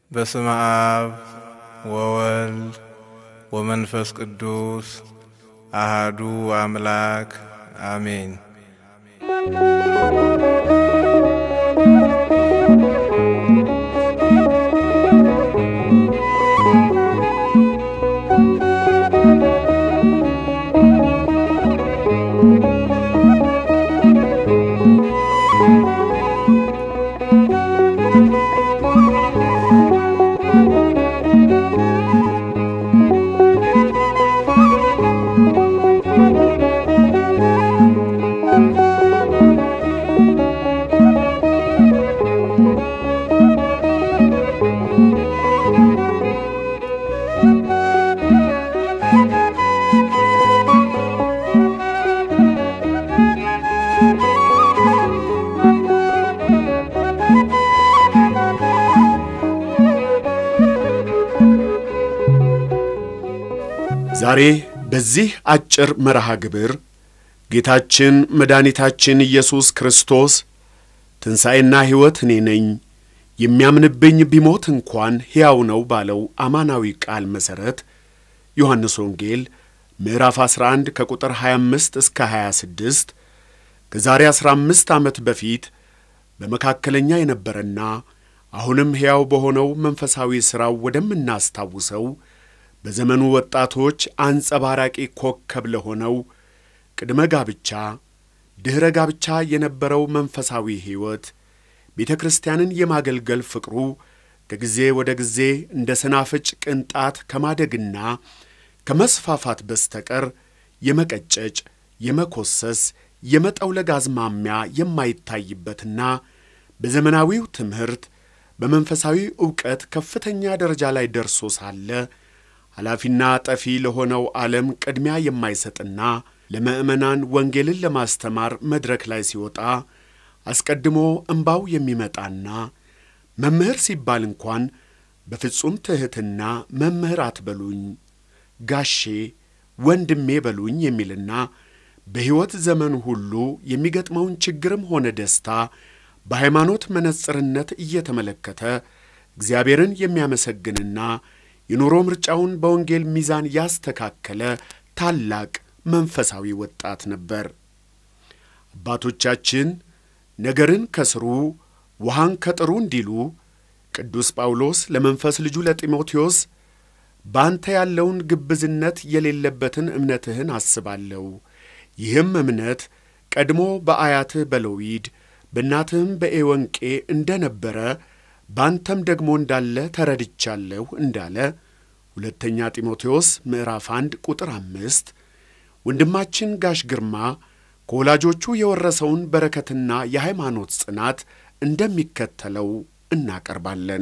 በስመ አብ ወወልድ ወመንፈስ ቅዱስ አሃዱ አምላክ አሜን። ዛሬ በዚህ አጭር መርሃ ግብር ጌታችን መድኃኒታችን ኢየሱስ ክርስቶስ ትንሣኤና ሕይወት እኔ ነኝ፣ የሚያምንብኝ ቢሞት እንኳን ሕያው ነው ባለው አማናዊ ቃል መሠረት ዮሐንስ ወንጌል ምዕራፍ 11 ከቁጥር 25 እስከ 26 ከዛሬ 15 ዓመት በፊት በመካከለኛ የነበረና አሁንም ሕያው በሆነው መንፈሳዊ ሥራው ወደምናስታውሰው በዘመኑ ወጣቶች አንጸባራቂ ኮከብ ለሆነው ቅድመ ጋብቻ፣ ድኅረ ጋብቻ የነበረው መንፈሳዊ ሕይወት ቤተ ክርስቲያንን የማገልገል ፍቅሩ ከጊዜ ወደ ጊዜ እንደ ሰናፍጭ ቅንጣት ከማደግና ከመስፋፋት በስተቀር የመቀጨጭ፣ የመኮሰስ፣ የመጠውለግ አዝማሚያ የማይታይበትና በዘመናዊው ትምህርት በመንፈሳዊ ዕውቀት ከፍተኛ ደረጃ ላይ ደርሶ ሳለ ኃላፊና ጠፊ ለሆነው ዓለም ቅድሚያ የማይሰጥና ለምዕመናን ወንጌልን ለማስተማር መድረክ ላይ ሲወጣ አስቀድሞ እምባው የሚመጣና መምህር ሲባል እንኳን በፍጹም ትሕትና መምህር አትበሉኝ፣ ጋሼ ወንድሜ በሉኝ የሚልና በሕይወት ዘመን ሁሉ የሚገጥመውን ችግርም ሆነ ደስታ በሃይማኖት መነጽርነት እየተመለከተ እግዚአብሔርን የሚያመሰግንና የኑሮ ምርጫውን በወንጌል ሚዛን ያስተካከለ ታላቅ መንፈሳዊ ወጣት ነበር። አባቶቻችን ነገርን ከስሩ ውሃን ከጥሩ እንዲሉ ቅዱስ ጳውሎስ ለመንፈስ ልጁ ለጢሞቴዎስ በአንተ ያለውን ግብዝነት የሌለበትን እምነትህን አስባለሁ፣ ይህም እምነት ቀድሞ በአያትህ በሎዊድ በእናትህም በኤወንቄ እንደ ነበረ ባንተም ደግሞ እንዳለ ተረድቻለሁ እንዳለ ሁለተኛ ጢሞቴዎስ ምዕራፍ አንድ ቁጥር አምስት ወንድማችን ጋሽ ግርማ ከወላጆቹ የወረሰውን በረከትና የሃይማኖት ጽናት እንደሚከተለው እናቀርባለን።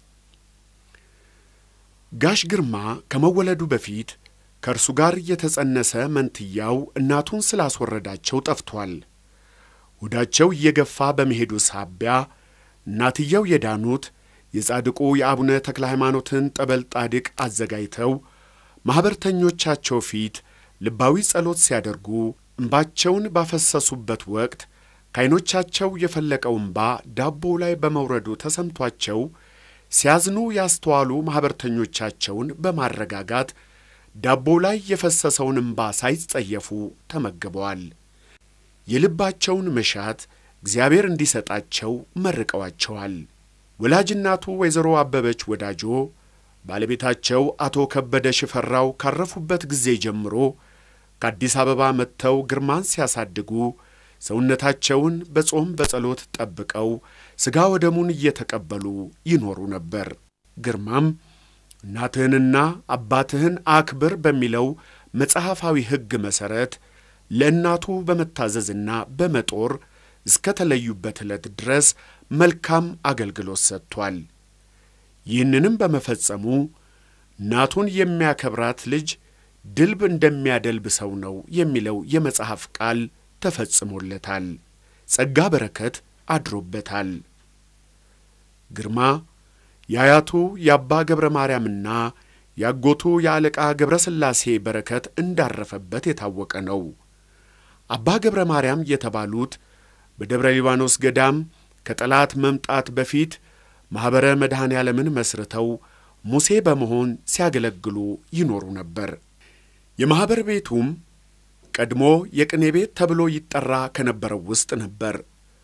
ጋሽ ግርማ ከመወለዱ በፊት ከእርሱ ጋር የተጸነሰ መንትያው እናቱን ስላስወረዳቸው ጠፍቷል። ሆዳቸው እየገፋ በመሄዱ ሳቢያ እናትየው የዳኑት የጻድቁ የአቡነ ተክለ ሃይማኖትን ጠበል ጣድቅ አዘጋጅተው ማኅበርተኞቻቸው ፊት ልባዊ ጸሎት ሲያደርጉ እምባቸውን ባፈሰሱበት ወቅት ከዐይኖቻቸው የፈለቀው እምባ ዳቦው ላይ በመውረዱ ተሰምቷቸው ሲያዝኑ ያስተዋሉ ማኅበርተኞቻቸውን በማረጋጋት ዳቦው ላይ የፈሰሰውን እምባ ሳይጸየፉ ተመግበዋል። የልባቸውን መሻት እግዚአብሔር እንዲሰጣቸው መርቀዋቸዋል። ወላጅናቱ ወይዘሮ አበበች ወዳጆ ባለቤታቸው አቶ ከበደ ሽፈራው ካረፉበት ጊዜ ጀምሮ ከአዲስ አበባ መጥተው ግርማን ሲያሳድጉ ሰውነታቸውን በጾም በጸሎት ጠብቀው ሥጋ ወደሙን እየተቀበሉ ይኖሩ ነበር። ግርማም እናትህንና አባትህን አክብር በሚለው መጽሐፋዊ ሕግ መሠረት ለእናቱ በመታዘዝና በመጦር እስከ ተለዩበት ዕለት ድረስ መልካም አገልግሎት ሰጥቷል። ይህንንም በመፈጸሙ እናቱን የሚያከብራት ልጅ ድልብ እንደሚያደልብ ሰው ነው የሚለው የመጽሐፍ ቃል ተፈጽሞለታል። ጸጋ በረከት አድሮበታል። ግርማ የአያቱ የአባ ገብረ ማርያምና ያጎቱ የአለቃ ገብረ ሥላሴ በረከት እንዳረፈበት የታወቀ ነው። አባ ገብረ ማርያም የተባሉት በደብረ ሊባኖስ ገዳም ከጠላት መምጣት በፊት ማኅበረ መድኃኔ ዓለምን መስርተው ሙሴ በመሆን ሲያገለግሉ ይኖሩ ነበር። የማኅበር ቤቱም ቀድሞ የቅኔ ቤት ተብሎ ይጠራ ከነበረው ውስጥ ነበር።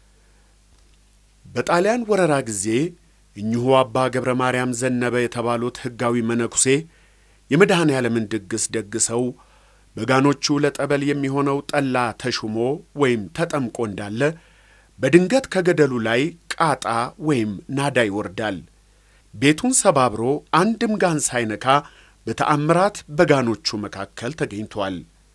በጣሊያን ወረራ ጊዜ እኚሁ አባ ገብረ ማርያም ዘነበ የተባሉት ሕጋዊ መነኩሴ የመድኃኔ ዓለምን ድግስ ደግሰው በጋኖቹ ለጠበል የሚሆነው ጠላ ተሹሞ ወይም ተጠምቆ እንዳለ በድንገት ከገደሉ ላይ ቃጣ ወይም ናዳ ይወርዳል። ቤቱን ሰባብሮ አንድም ጋን ሳይነካ በተአምራት በጋኖቹ መካከል ተገኝቷል።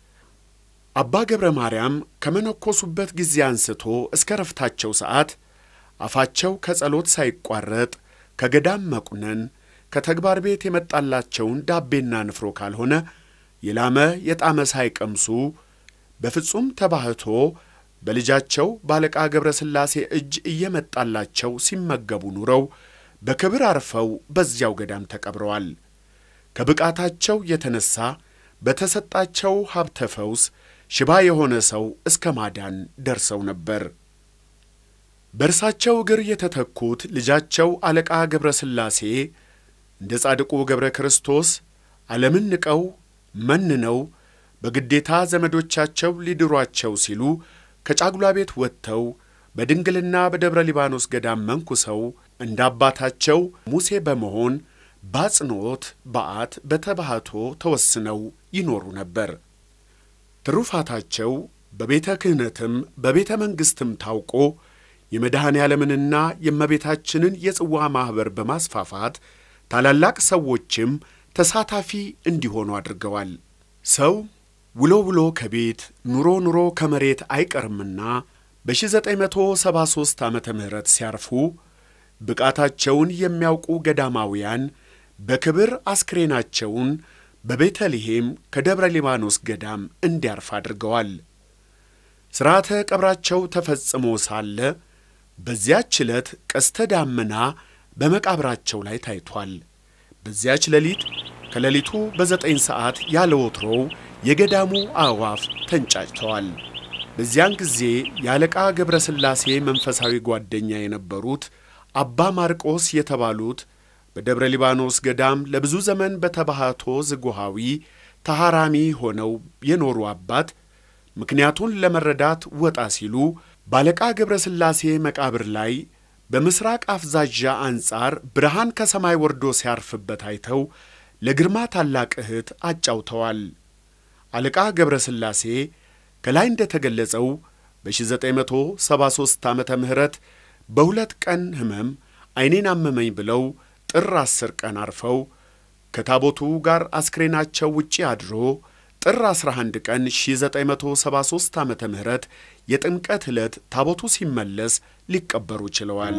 አባ ገብረ ማርያም ከመነኮሱበት ጊዜ አንስቶ እስከ ረፍታቸው ሰዓት አፋቸው ከጸሎት ሳይቋረጥ ከገዳም መቁነን ከተግባር ቤት የመጣላቸውን ዳቤና ንፍሮ ካልሆነ የላመ የጣመ ሳይቀምሱ በፍጹም ተባህቶ በልጃቸው ባለቃ ገብረ ሥላሴ እጅ እየመጣላቸው ሲመገቡ ኑረው በክብር አርፈው በዚያው ገዳም ተቀብረዋል። ከብቃታቸው የተነሳ በተሰጣቸው ሀብተ ፈውስ ሽባ የሆነ ሰው እስከ ማዳን ደርሰው ነበር። በእርሳቸው እግር የተተኩት ልጃቸው አለቃ ገብረ ሥላሴ እንደ ጻድቁ ገብረ ክርስቶስ ዓለምን ንቀው መንነው በግዴታ ዘመዶቻቸው ሊድሯቸው ሲሉ ከጫጉላ ቤት ወጥተው በድንግልና በደብረ ሊባኖስ ገዳም መንኩሰው እንደ አባታቸው ሙሴ በመሆን በአጽንዖት በዓት በተባህቶ ተወስነው ይኖሩ ነበር። ትሩፋታቸው በቤተ ክህነትም በቤተ መንግሥትም ታውቆ የመድኃኔ ዓለምንና የእመቤታችንን የጽዋ ማኅበር በማስፋፋት ታላላቅ ሰዎችም ተሳታፊ እንዲሆኑ አድርገዋል። ሰው ውሎ ውሎ ከቤት ኑሮ ኑሮ ከመሬት አይቀርምና በ1973 ዓመተ ምህረት ሲያርፉ ብቃታቸውን የሚያውቁ ገዳማውያን በክብር አስክሬናቸውን በቤተልሔም ከደብረ ሊባኖስ ገዳም እንዲያርፍ አድርገዋል። ሥርዓተ ቀብራቸው ተፈጽሞ ሳለ በዚያች ዕለት ቀስተ ዳመና በመቃብራቸው ላይ ታይቷል። በዚያች ሌሊት ከሌሊቱ በዘጠኝ ሰዓት ያለ ወትሮው የገዳሙ አዕዋፍ ተንጫጭተዋል። በዚያን ጊዜ የአለቃ ገብረ ሥላሴ መንፈሳዊ ጓደኛ የነበሩት አባ ማርቆስ የተባሉት በደብረ ሊባኖስ ገዳም ለብዙ ዘመን በተባህቶ ዝጉሃዊ ተሐራሚ ሆነው የኖሩ አባት ምክንያቱን ለመረዳት ወጣ ሲሉ ባለቃ ገብረ ሥላሴ መቃብር ላይ በምሥራቅ አፍዛዣ አንጻር ብርሃን ከሰማይ ወርዶ ሲያርፍበት አይተው ለግርማ ታላቅ እህት አጫውተዋል። አለቃ ገብረ ሥላሴ ከላይ እንደ ተገለጸው በ1973 ዓመተ ምህረት በሁለት ቀን ሕመም ዐይኔን አመመኝ ብለው ጥር ዐሥር ቀን አርፈው ከታቦቱ ጋር አስክሬናቸው ውጪ አድሮ ጥር 11 ቀን 1973 ዓመተ ምህረት የጥምቀት ዕለት ታቦቱ ሲመለስ ሊቀበሩ ችለዋል።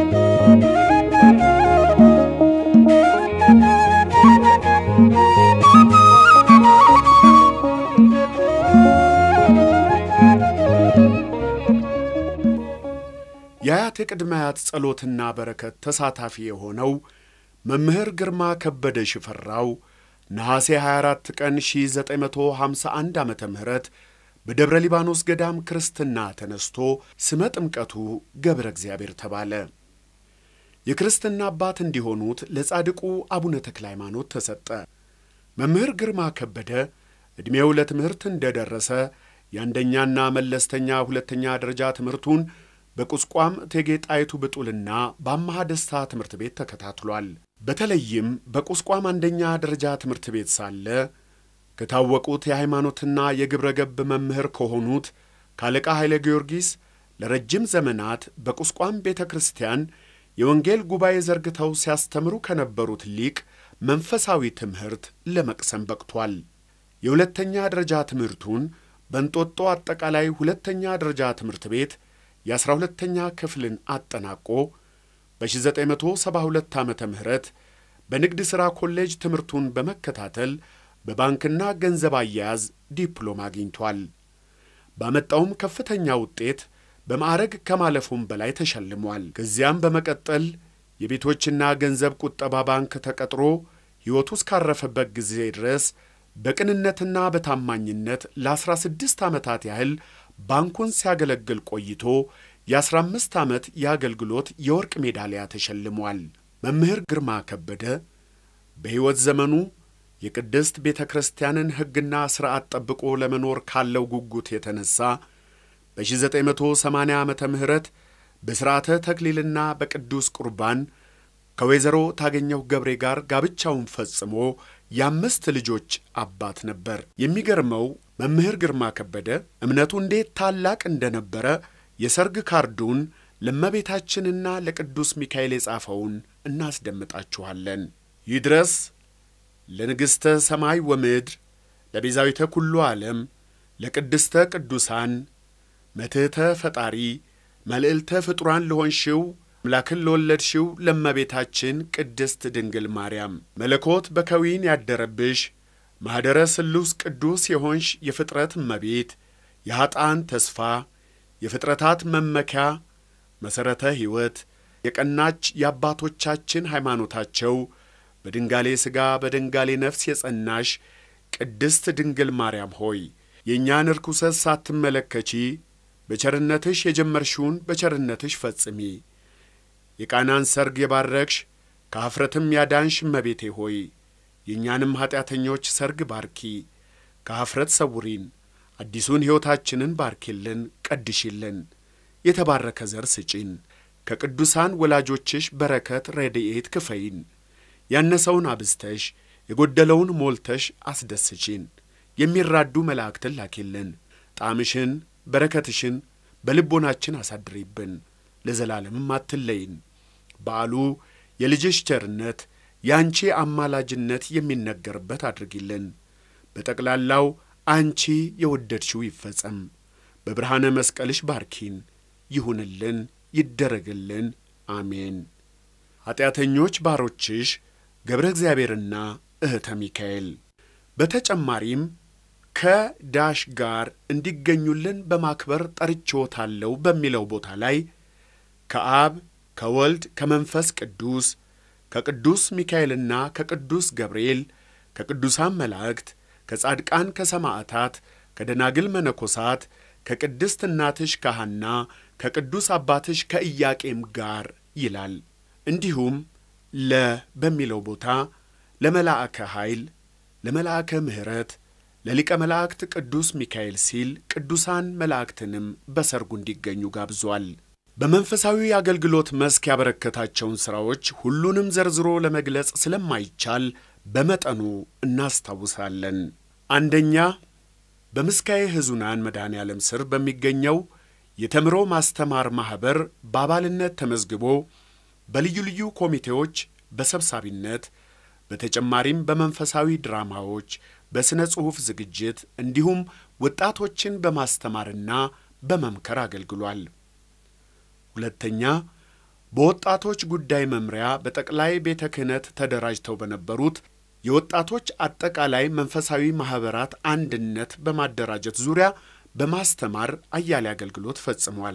የአያት የቅድመ አያት ጸሎትና በረከት ተሳታፊ የሆነው መምህር ግርማ ከበደ ሽፈራው ነሐሴ 24 ቀን 1951 ዓመተ ምህረት በደብረ ሊባኖስ ገዳም ክርስትና ተነስቶ ስመ ጥምቀቱ ገብረ እግዚአብሔር ተባለ። የክርስትና አባት እንዲሆኑት ለጻድቁ አቡነ ተክለ ሃይማኖት ተሰጠ። መምህር ግርማ ከበደ ዕድሜው ለትምህርት እንደደረሰ የአንደኛና መለስተኛ ሁለተኛ ደረጃ ትምህርቱን በቁስቋም እቴጌ ጣይቱ ብጡልና በአማሃ ደስታ ትምህርት ቤት ተከታትሏል። በተለይም በቁስቋም አንደኛ ደረጃ ትምህርት ቤት ሳለ ከታወቁት የሃይማኖትና የግብረ ገብ መምህር ከሆኑት ካለቃ ኃይለ ጊዮርጊስ ለረጅም ዘመናት በቁስቋም ቤተ ክርስቲያን የወንጌል ጉባኤ ዘርግተው ሲያስተምሩ ከነበሩት ሊቅ መንፈሳዊ ትምህርት ለመቅሰም በቅቷል። የሁለተኛ ደረጃ ትምህርቱን በእንጦጦ አጠቃላይ ሁለተኛ ደረጃ ትምህርት ቤት የአሥራ ሁለተኛ ክፍልን አጠናቆ በ1972 ዓመተ ምህረት በንግድ ሥራ ኮሌጅ ትምህርቱን በመከታተል በባንክና ገንዘብ አያያዝ ዲፕሎም አግኝቷል። ባመጣውም ከፍተኛ ውጤት በማዕረግ ከማለፉም በላይ ተሸልሟል። ከዚያም በመቀጠል የቤቶችና ገንዘብ ቁጠባ ባንክ ተቀጥሮ ሕይወቱ እስካረፈበት ጊዜ ድረስ በቅንነትና በታማኝነት ለ16 ዓመታት ያህል ባንኩን ሲያገለግል ቆይቶ የ15 ዓመት የአገልግሎት የወርቅ ሜዳሊያ ተሸልሟል። መምህር ግርማ ከበደ በሕይወት ዘመኑ የቅድስት ቤተ ክርስቲያንን ሕግና ሥርዓት ጠብቆ ለመኖር ካለው ጉጉት የተነሣ በ1980 ዓመተ ምህረት በሥርዓተ ተክሊልና በቅዱስ ቁርባን ከወይዘሮ ታገኘሁ ገብሬ ጋር ጋብቻውን ፈጽሞ የአምስት ልጆች አባት ነበር። የሚገርመው መምህር ግርማ ከበደ እምነቱ እንዴት ታላቅ እንደነበረ የሰርግ ካርዱን ለእመቤታችንና ለቅዱስ ሚካኤል የጻፈውን እናስደምጣችኋለን። ይድረስ ለንግሥተ ሰማይ ወምድር ለቤዛዊተ ኩሉ ዓለም ለቅድስተ ቅዱሳን መትሕተ ፈጣሪ መልዕልተ ፍጡራን ለሆንሽው አምላክን ለወለድሽው ለእመቤታችን ቅድስት ድንግል ማርያም መለኮት በከዊን ያደረብሽ ማኅደረ ስሉስ ቅዱስ የሆንሽ የፍጥረት እመቤት የኀጣን ተስፋ የፍጥረታት መመኪያ መሠረተ ሕይወት የቀናች የአባቶቻችን ሃይማኖታቸው በድንጋሌ ሥጋ በድንጋሌ ነፍስ የጸናሽ ቅድስት ድንግል ማርያም ሆይ የእኛን ርኩሰት ሳትመለከቺ በቸርነትሽ የጀመርሽውን በቸርነትሽ ፈጽሚ። የቃናን ሰርግ የባረክሽ ከኀፍረትም ያዳንሽ እመቤቴ ሆይ የእኛንም ኀጢአተኞች ሰርግ ባርኪ፣ ከኀፍረት ሰውሪን፣ አዲሱን ሕይወታችንን ባርኪልን፣ ቀድሽልን፣ የተባረከ ዘር ስጪን፣ ከቅዱሳን ወላጆችሽ በረከት ረድኤት ክፈይን፣ ያነሰውን አብዝተሽ የጎደለውን ሞልተሽ አስደስቺን፣ የሚራዱ መላእክትን ላኪልን፣ ጣዕምሽን በረከትሽን በልቦናችን አሳድሪብን፣ ለዘላለምም አትለይን። በዓሉ የልጅሽ ቸርነት የአንቺ አማላጅነት የሚነገርበት አድርጊልን። በጠቅላላው አንቺ የወደድሽው ይፈጸም። በብርሃነ መስቀልሽ ባርኪን፣ ይሁንልን፣ ይደረግልን። አሜን። ኀጢአተኞች ባሮችሽ ገብረ እግዚአብሔርና እህተ ሚካኤል በተጨማሪም ከዳሽ ጋር እንዲገኙልን በማክበር ጠርቼዎታለሁ በሚለው ቦታ ላይ ከአብ ከወልድ ከመንፈስ ቅዱስ ከቅዱስ ሚካኤልና ከቅዱስ ገብርኤል ከቅዱሳን መላእክት ከጻድቃን ከሰማዕታት ከደናግል መነኮሳት ከቅድስት እናትሽ ከሐና ከቅዱስ አባትሽ ከኢያቄም ጋር ይላል። እንዲሁም ለ በሚለው ቦታ ለመላእከ ኃይል ለመልአከ ምሕረት ለሊቀ መላእክት ቅዱስ ሚካኤል ሲል ቅዱሳን መላእክትንም በሰርጉ እንዲገኙ ጋብዟል። በመንፈሳዊ አገልግሎት መስክ ያበረከታቸውን ሥራዎች ሁሉንም ዘርዝሮ ለመግለጽ ስለማይቻል በመጠኑ እናስታውሳለን። አንደኛ በምስካየ ሕዙናን መድኃኔ ዓለም ስር በሚገኘው የተምሮ ማስተማር ማኅበር በአባልነት ተመዝግቦ በልዩ ልዩ ኮሚቴዎች በሰብሳቢነት በተጨማሪም በመንፈሳዊ ድራማዎች፣ በሥነ ጽሑፍ ዝግጅት እንዲሁም ወጣቶችን በማስተማርና በመምከር አገልግሏል። ሁለተኛ በወጣቶች ጉዳይ መምሪያ በጠቅላይ ቤተ ክህነት ተደራጅተው በነበሩት የወጣቶች አጠቃላይ መንፈሳዊ ማኅበራት አንድነት በማደራጀት ዙሪያ በማስተማር አያሌ አገልግሎት ፈጽሟል።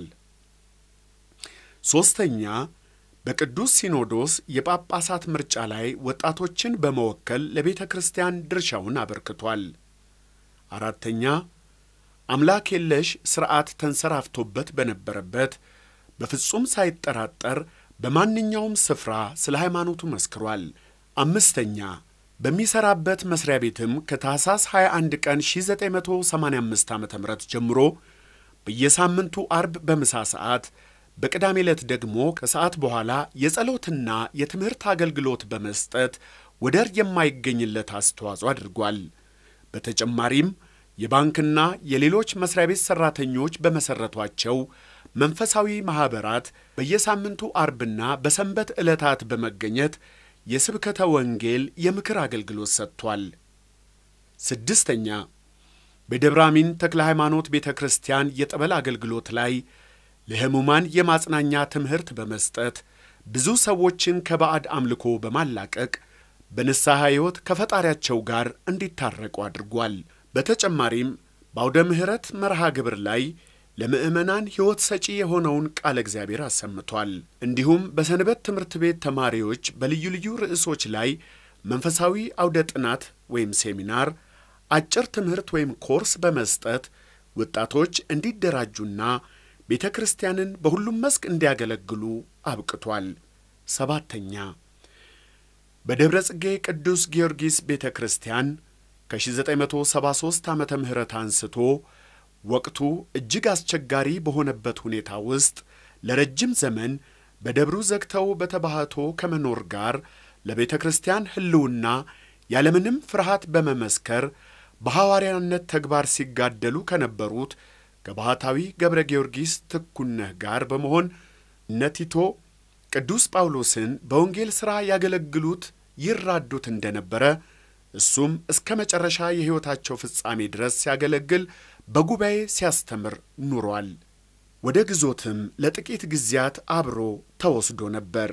ሦስተኛ በቅዱስ ሲኖዶስ የጳጳሳት ምርጫ ላይ ወጣቶችን በመወከል ለቤተ ክርስቲያን ድርሻውን አበርክቷል። አራተኛ አምላክ የለሽ ሥርዓት ተንሰራፍቶበት በነበረበት በፍጹም ሳይጠራጠር በማንኛውም ስፍራ ስለ ሃይማኖቱ መስክሯል። አምስተኛ በሚሠራበት መሥሪያ ቤትም ከታኅሳስ 21 ቀን 1985 ዓ ም ጀምሮ በየሳምንቱ አርብ በምሳ ሰዓት በቅዳሜ ዕለት ደግሞ ከሰዓት በኋላ የጸሎትና የትምህርት አገልግሎት በመስጠት ወደር የማይገኝለት አስተዋጽኦ አድርጓል። በተጨማሪም የባንክና የሌሎች መሥሪያ ቤት ሠራተኞች በመሠረቷቸው መንፈሳዊ ማኅበራት በየሳምንቱ አርብና በሰንበት ዕለታት በመገኘት የስብከተ ወንጌል የምክር አገልግሎት ሰጥቷል። ስድስተኛ በደብረ አሚን ተክለ ሃይማኖት ቤተ ክርስቲያን የጠበል አገልግሎት ላይ ለሕሙማን የማጽናኛ ትምህርት በመስጠት ብዙ ሰዎችን ከባዕድ አምልኮ በማላቀቅ በንስሐ ሕይወት ከፈጣሪያቸው ጋር እንዲታረቁ አድርጓል። በተጨማሪም በአውደ ምሕረት መርሃ ግብር ላይ ለምዕመናን ሕይወት ሰጪ የሆነውን ቃለ እግዚአብሔር አሰምቷል። እንዲሁም በሰንበት ትምህርት ቤት ተማሪዎች በልዩ ልዩ ርዕሶች ላይ መንፈሳዊ አውደ ጥናት ወይም ሴሚናር፣ አጭር ትምህርት ወይም ኮርስ በመስጠት ወጣቶች እንዲደራጁና ቤተ ክርስቲያንን በሁሉም መስክ እንዲያገለግሉ አብቅቷል። ሰባተኛ በደብረ ጽጌ ቅዱስ ጊዮርጊስ ቤተ ክርስቲያን ከ1973 ዓመተ ምህረት አንስቶ ወቅቱ እጅግ አስቸጋሪ በሆነበት ሁኔታ ውስጥ ለረጅም ዘመን በደብሩ ዘግተው በተባህቶ ከመኖር ጋር ለቤተ ክርስቲያን ሕልውና ያለምንም ፍርሃት በመመስከር በሐዋርያነት ተግባር ሲጋደሉ ከነበሩት ከባሕታዊ ገብረ ጊዮርጊስ ትኩነህ ጋር በመሆን እነ ቲቶ ቅዱስ ጳውሎስን በወንጌል ሥራ ያገለግሉት ይራዱት እንደነበረ እሱም እስከ መጨረሻ የሕይወታቸው ፍጻሜ ድረስ ሲያገለግል በጉባኤ ሲያስተምር ኑሯል። ወደ ግዞትም ለጥቂት ጊዜያት አብሮ ተወስዶ ነበር።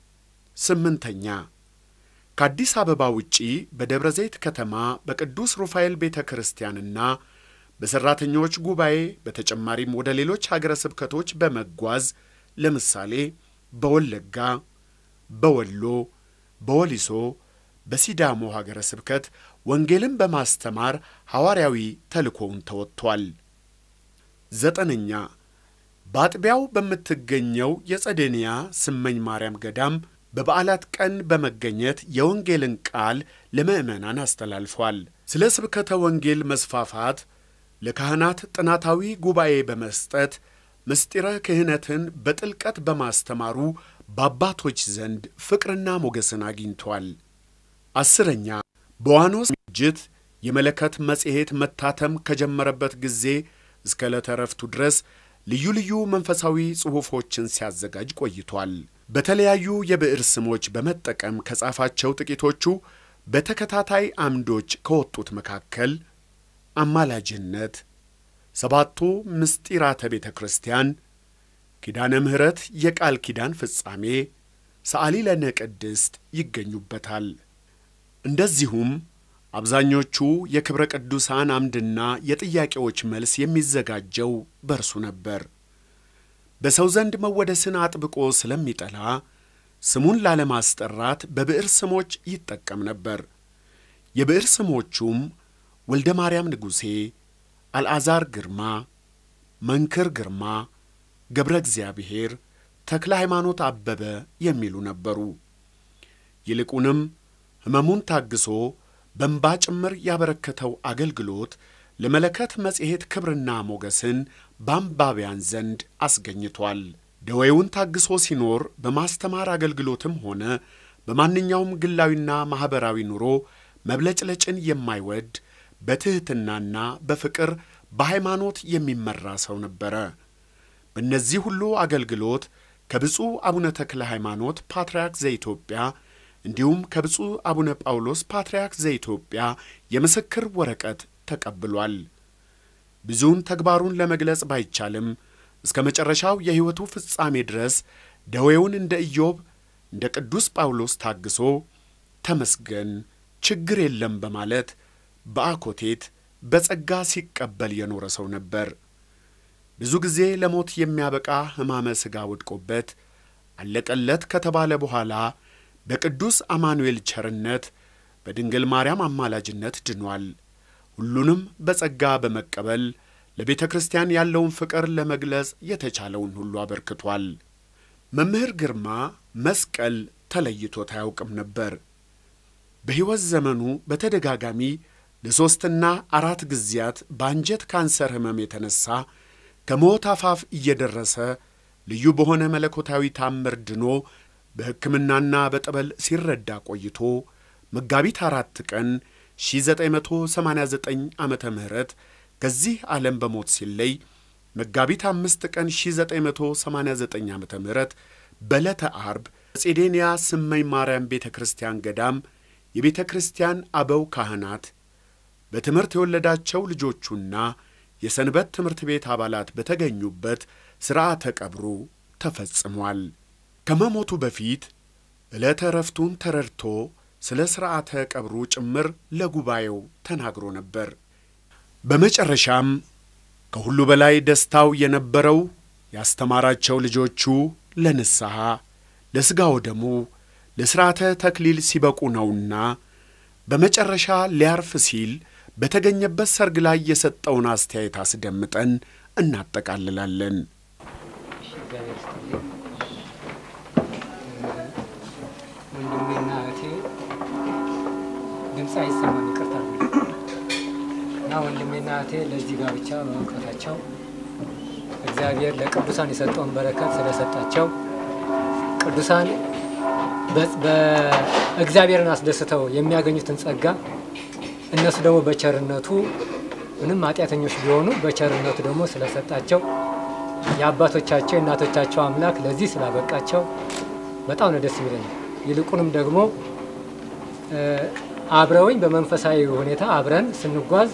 ስምንተኛ ከአዲስ አበባ ውጪ በደብረ ዘይት ከተማ በቅዱስ ሩፋኤል ቤተ ክርስቲያንና በሠራተኞች ጉባኤ በተጨማሪም ወደ ሌሎች ሀገረ ስብከቶች በመጓዝ ለምሳሌ በወለጋ፣ በወሎ፣ በወሊሶ፣ በሲዳሞ ሀገረ ስብከት ወንጌልን በማስተማር ሐዋርያዊ ተልእኮውን ተወጥቷል። ዘጠነኛ በአጥቢያው በምትገኘው የጸደንያ ስመኝ ማርያም ገዳም በበዓላት ቀን በመገኘት የወንጌልን ቃል ለምዕመናን አስተላልፏል። ስለ ስብከተ ወንጌል መስፋፋት ለካህናት ጥናታዊ ጉባኤ በመስጠት ምስጢረ ክህነትን በጥልቀት በማስተማሩ በአባቶች ዘንድ ፍቅርና ሞገስን አግኝቷል። አስረኛ በዋኖስ ምጅት የመለከት መጽሔት መታተም ከጀመረበት ጊዜ እስከ ዕለተ ዕረፍቱ ድረስ ልዩ ልዩ መንፈሳዊ ጽሑፎችን ሲያዘጋጅ ቆይቷል። በተለያዩ የብዕር ስሞች በመጠቀም ከጻፋቸው ጥቂቶቹ በተከታታይ አምዶች ከወጡት መካከል አማላጅነት፣ ሰባቱ ምስጢራተ ቤተ ክርስቲያን፣ ኪዳነ ምሕረት፣ የቃል ኪዳን ፍጻሜ፣ ሰዓሊ ለነ ቅድስት ይገኙበታል። እንደዚሁም አብዛኞቹ የክብረ ቅዱሳን አምድና የጥያቄዎች መልስ የሚዘጋጀው በርሱ ነበር። በሰው ዘንድ መወደስን አጥብቆ ስለሚጠላ ስሙን ላለማስጠራት በብዕር ስሞች ይጠቀም ነበር። የብዕር ስሞቹም ወልደ ማርያም ንጉሴ፣ አልዓዛር ግርማ፣ መንክር ግርማ፣ ገብረ እግዚአብሔር፣ ተክለ ሃይማኖት አበበ የሚሉ ነበሩ። ይልቁንም ሕመሙን ታግሶ በእንባ ጭምር ያበረከተው አገልግሎት ለመለከት መጽሔት ክብርና ሞገስን በአንባቢያን ዘንድ አስገኝቷል። ደዌውን ታግሶ ሲኖር በማስተማር አገልግሎትም ሆነ በማንኛውም ግላዊና ማኅበራዊ ኑሮ መብለጭለጭን የማይወድ በትሕትናና በፍቅር በሃይማኖት የሚመራ ሰው ነበረ። በእነዚህ ሁሉ አገልግሎት ከብፁዕ አቡነ ተክለ ሃይማኖት ፓትርያርክ ዘኢትዮጵያ እንዲሁም ከብፁዕ አቡነ ጳውሎስ ፓትርያርክ ዘኢትዮጵያ የምስክር ወረቀት ተቀብሏል። ብዙውን ተግባሩን ለመግለጽ ባይቻልም እስከ መጨረሻው የሕይወቱ ፍጻሜ ድረስ ደዌውን እንደ ኢዮብ እንደ ቅዱስ ጳውሎስ ታግሶ ተመስገን፣ ችግር የለም በማለት በአኮቴት በጸጋ ሲቀበል የኖረ ሰው ነበር። ብዙ ጊዜ ለሞት የሚያበቃ ሕማመ ሥጋ ወድቆበት አለቀለት ከተባለ በኋላ በቅዱስ አማኑኤል ቸርነት በድንግል ማርያም አማላጅነት ድኗል። ሁሉንም በጸጋ በመቀበል ለቤተ ክርስቲያን ያለውን ፍቅር ለመግለጽ የተቻለውን ሁሉ አበርክቷል። መምህር ግርማ መስቀል ተለይቶት አያውቅም ነበር። በሕይወት ዘመኑ በተደጋጋሚ ለሦስትና አራት ጊዜያት በአንጀት ካንሰር ሕመም የተነሣ ከሞት አፋፍ እየደረሰ ልዩ በሆነ መለኮታዊ ታምር ድኖ በሕክምናና በጠበል ሲረዳ ቆይቶ መጋቢት አራት ቀን 1989 ዓመተ ምህረት ከዚህ ዓለም በሞት ሲለይ መጋቢት አምስት ቀን 1989 ዓመተ ምህረት በዕለተ አርብ በጼዴንያ ስመኝ ማርያም ቤተ ክርስቲያን ገዳም የቤተ ክርስቲያን አበው ካህናት በትምህርት የወለዳቸው ልጆቹና የሰንበት ትምህርት ቤት አባላት በተገኙበት ሥርዓተ ቀብሩ ተፈጽሟል። ከመሞቱ በፊት ዕለተ ዕረፍቱን ተረድቶ ስለ ሥርዓተ ቀብሩ ጭምር ለጉባኤው ተናግሮ ነበር። በመጨረሻም ከሁሉ በላይ ደስታው የነበረው ያስተማራቸው ልጆቹ ለንስሐ ለሥጋ ወደሙ ለሥርዓተ ተክሊል ሲበቁ ነውና በመጨረሻ ሊያርፍ ሲል በተገኘበት ሰርግ ላይ የሰጠውን አስተያየት አስደምጠን እናጠቃልላለን። እግዚአብሔር ይስጥልኝ። ወንድሜና እህቴ ድምፅ አይሰማም፣ ይቅርታ እና ወንድሜና እህቴ ለዚህ ጋብቻ በመብቃታቸው እግዚአብሔር ለቅዱሳን የሰጠውን በረከት ስለሰጣቸው ቅዱሳን በእግዚአብሔርን አስደስተው የሚያገኙትን ጸጋ እነሱ ደግሞ በቸርነቱ ምንም ኃጢአተኞች ቢሆኑ በቸርነቱ ደግሞ ስለሰጣቸው የአባቶቻቸው የእናቶቻቸው አምላክ ለዚህ ስላበቃቸው በጣም ነው ደስ የሚለኝ። ይልቁንም ደግሞ አብረውኝ በመንፈሳዊ ሁኔታ አብረን ስንጓዝ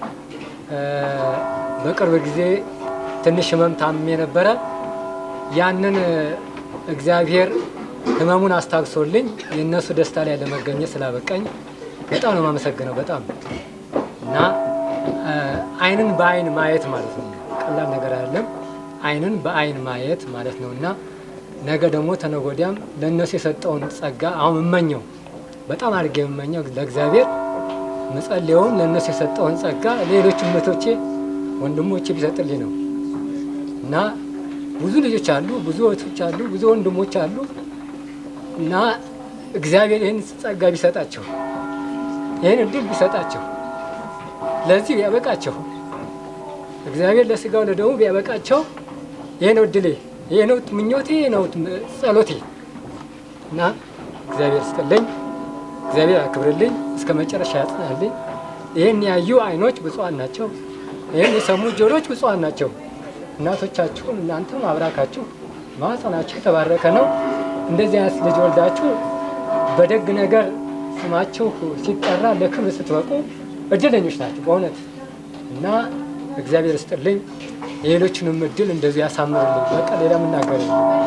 በቅርብ ጊዜ ትንሽ ህመም ታምሜ ነበረ። ያንን እግዚአብሔር ህመሙን አስታግሶልኝ የእነሱ ደስታ ላይ ለመገኘት ስላበቃኝ በጣም ነው የማመሰግነው። በጣም እና አይንን በአይን ማየት ማለት ነው ቀላል ነገር አይደለም። አይንን በአይን ማየት ማለት ነው እና ነገ ደግሞ ተነጎዲያም ለእነሱ የሰጠውን ጸጋ አሁን እመኘው በጣም አድርጌ የምመኘው ለእግዚአብሔር ምጸልየውም ለእነሱ የሰጠውን ጸጋ ሌሎች እህቶቼ ወንድሞቼ ቢሰጥልኝ ነው እና ብዙ ልጆች አሉ፣ ብዙ እህቶች አሉ፣ ብዙ ወንድሞች አሉ እና እግዚአብሔር ይህን ጸጋ ቢሰጣቸው ይህን እድል ቢሰጣቸው ለዚህ ቢያበቃቸው እግዚአብሔር ለስጋው ለደሙ ቢያበቃቸው ይህ ነው እድሌ፣ ይህ ነው ምኞቴ፣ ይህ ነው ጸሎቴ እና እግዚአብሔር ስጥልኝ፣ እግዚአብሔር አክብርልኝ፣ እስከ መጨረሻ ያጽናልኝ። ይህን ያዩ አይኖች ብፁዓን ናቸው። ይህን የሰሙ ጆሮች ብፁዓን ናቸው። እናቶቻችሁን እናንተም አብራካችሁ ማኅፀናችሁ የተባረከ ነው። እንደዚህ አይነት ልጅ ወልዳችሁ በደግ ነገር ስማችሁ ሲጠራ ለክብር ስትበቁ እድለኞች ናቸው በእውነት እና እግዚአብሔር ስጥልኝ። የሌሎችንም እድል እንደዚሁ ያሳምርልኝ። በቃ ሌላ የምናገር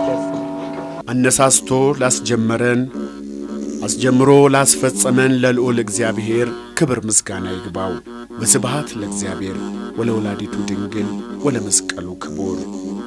አነሳስቶ ላስጀመረን አስጀምሮ ላስፈጸመን ለልዑል እግዚአብሔር ክብር ምስጋና ይግባው። ወስብሐት ለእግዚአብሔር ወለወላዲቱ ድንግል ወለመስቀሉ ክቡር